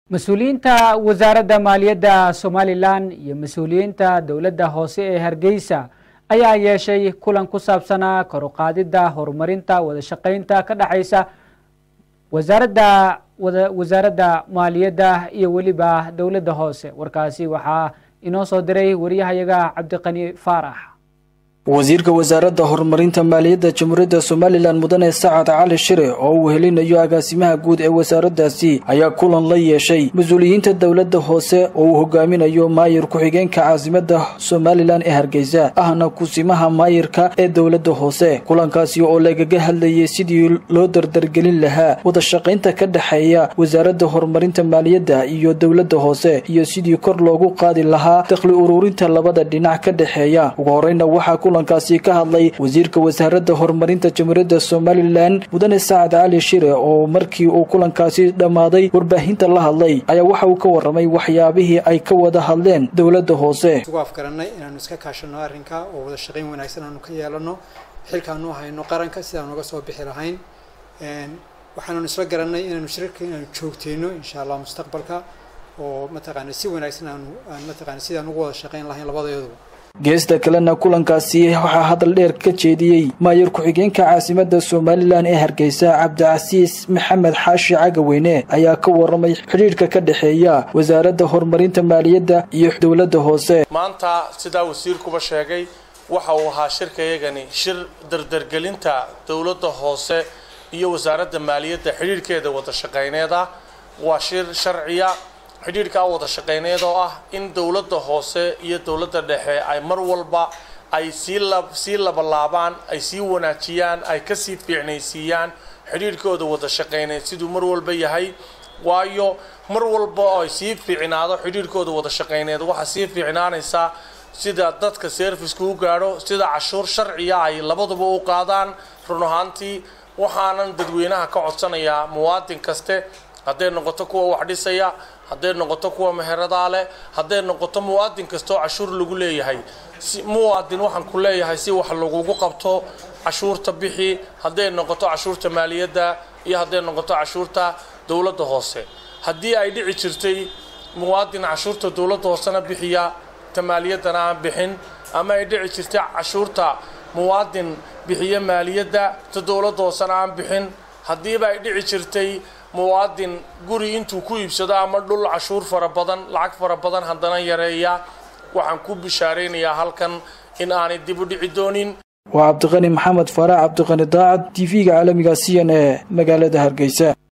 mas-uuliyiinta wasaaradda maaliyadda somalilan iyo mas-uuliyiinta dowladda hoose ee hargeysa ayaa yeeshay kulan ku saabsanaa kor u qaadidda horumarinta wada shaqaynta ka dhexaysa wasaaradda wasaaradda maaliyadda iyo weliba dowladda hoose warkaasi waxaa inoo soo diray wariyahayaga cabdiqani faarax wasiirka wasaaradda horumarinta maaliyadda jamhuuriyadda somalilan mudane sacad cali shire oo uu helinayo agaasimaha guud ee wasaaraddaasi ayaa kulan la yeeshay mas-uuliyiinta dowladda hoose oo uu hogaaminayo maayir ku-xigeenka caasimadda somalilan ee hargeysa ahna kusimaha maayirka ee dowladda hoose kulankaasi oo lagaga hadlayay sidii loo dardargelin lahaa wada shaqaynta ka dhexeeya wasaaradda horumarinta maaliyadda iyo dowladda hoose iyo sidii kor loogu qaadi lahaa dakhli ururinta labada dhinac ka dhexeeya ugu horeyna waxaa kaasi ka hadlay wasiirka wasaaradda horumarinta jamhuuriyadda somalilan mudane sacad cali shire oo markii uu kulankaasi dhammaaday warbaahinta la hadlay ayaa waxa uu ka warramay waxyaabihii ay ka wada hadleen dowladda hoose ugu afgaranay inaanu iska kaashano arrinka oo wada shaqayn wanaagsan aanu ka yeelano xilkaanu hayno qaranka sidaan uga soo bixi lahayn waxaananu isla garanay inaanu shirarka inaanu joogteyno insha allah mustaqbalka oo mataqaana si wanaagsan aanu mataqaana sidaan ugu wada shaqayn lahayn labadeeduba geesta kalena kulankaasi waxaa hadal dheer ka jeediyey maayir ku-xigeenka caasimadda somalilan ee hargeysa cabdicasiis maxamed xaashi cagaweyne ayaa ka warramay xidhiidhka ka dhexeeya wasaaradda horumarinta maaliyadda iyo dowladda hoose maanta sidaa wasiirkuba sheegay waxa uu ahaa shirkayagani shir dardargelinta dowladda hoose iyo wasaaradda maaliyadda xidhiidhkeeda wada shaqayneed ah waa shir sharciya xidhiidhkaa wada shaqayneed oo ah in dowladda hoose iyo dowladda dhexe ay mar walba ay sii la sii labalaabaan ay sii wanaajiyaan ay kasii fiicnaysiiyaan xidhiidhkooda wada shaqayneed siduu mar walba yahay waayo mar walba oo ay sii fiicnaado xidhiidhkooda wada shaqayneed waxaa sii fiicnaanaysaa sida dadka serviceka u gaadho sida cashuur sharciya ay labaduba u qaadaan run ahaantii waxaanan dadweynaha ka codsanayaa muwaadin kaste hadday noqoto kuwa wax dhisaya hadday noqoto kuwa meheradaa leh hadday noqoto muwaadin kastoo cashuur lagu leeyahay si muwaadin waxaan ku leeyahay si wax lagugu qabto cashuurta bixi hadday noqoto cashuurta maaliyadda iyo hadday noqoto cashuurta dowladda hoose haddii ay dhici jirtay muwaadin cashuurta dowladda hoosena bixiya ta maaliyaddana aan bixin ama ay dhici jirtay cashuurta muwaadin bixiya maaliyadda ta dowladda hoosena aan bixin haddiiba ay dhici jirtay muwaadin guri intuu ku iibsado ama dhul cashuur fara badan lacag fara badan haddana yareeya waxaan ku bishaaraynayaa halkan in aanay dib u dhici doonin waa cabdiqani maxamed faarax cabdiqani daacad t v-ga caalamiga c n e magaalada hargeysa